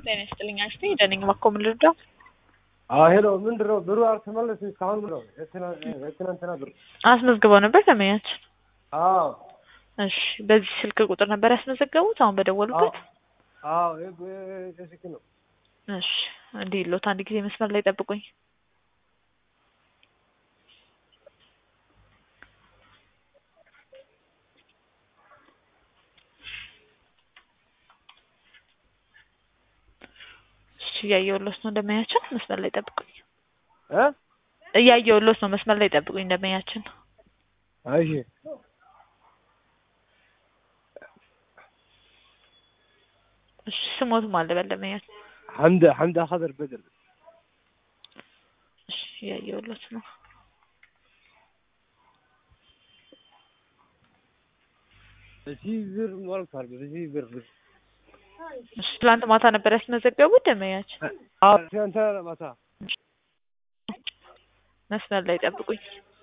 ጤና ይስጥልኝ አክስቴ ደነኝ እባክዎ ምን ልርዳው? ሄሎ ምንድን ነው ብሩ አልተመለስም እስካሁን ብሎ የትናንትና ብር አስመዝግበው ነበር ደንበኛችን? አዎ እሺ በዚህ ስልክ ቁጥር ነበር ያስመዘገቡት አሁን በደወሉበት? አዎ ስልክ ነው እሺ እንዲህ ሎት አንድ ጊዜ መስመር ላይ ጠብቁኝ። እሺ እያየሁሎት ነው ደንበኛችን መስመር ላይ ጠብቁኝ። እ እያየሁሎት ነው መስመር ላይ ጠብቁኝ ደንበኛችን። እሺ እሺ ስሞት ማን ልበል ደንበኛችን? ሐምዳ ሐምዳ ኸድር በድር እሺ እያየሁሎት ነው። በዚህ ብር ሞልቷል። በዚህ ብር እሺ ትላንት ማታ ነበር ያስመዘገቡት ደንበኛችን? አዎ ትናንትና ማታ መስመር ላይ ጠብቁኝ።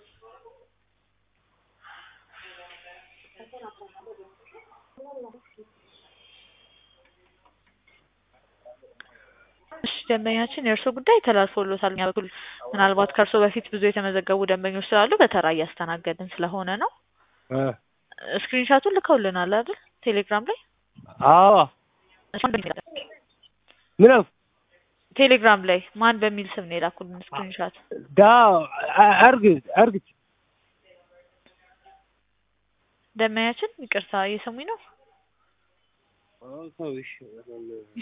እሺ ደንበኛችን የእርስዎ ጉዳይ ተላልፎሎታል። እኛ በኩል ምናልባት ከእርስዎ በፊት ብዙ የተመዘገቡ ደንበኞች ስላሉ በተራ እያስተናገድን ስለሆነ ነው። እ ስክሪንሻቱን ልከውልናል አይደል? ቴሌግራም ላይ አዎ ምን ነው ቴሌግራም ላይ ማን በሚል ስም ነው የላኩልን ስክሪንሻት? ዳ አርግት አርግት ደንበኛችን ይቅርታ እየሰሙኝ ነው? አዎ እሺ